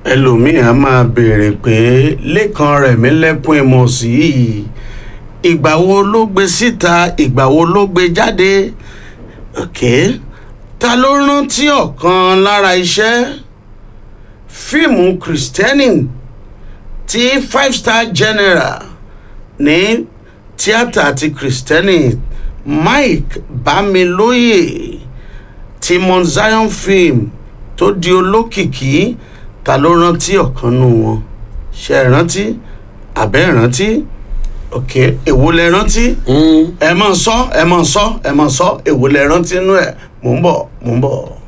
ẹlòmíì á máa béèrè pé lẹ́kan rẹ̀ mí lẹ́kún ìmọ̀ sí i ìgbà wo ló gbé síta ìgbà wo ló gbé jáde ok ta ló rántí ọ̀kan lára iṣẹ́ fíìmù kristẹni tí five star general ní tíátà ti kristẹni mike bámilóyè ti mount zion film tó di olókìkí ta ló rántí ọ̀kan nù wọn ṣe é rántí àbẹ́ rántí ok èwo lẹ rántí ẹ mọ̀ sọ ẹ mọ̀ sọ ẹ mọ̀ sọ èwo lẹ rántí nú ẹ mò ń bọ̀ mò ń bọ̀.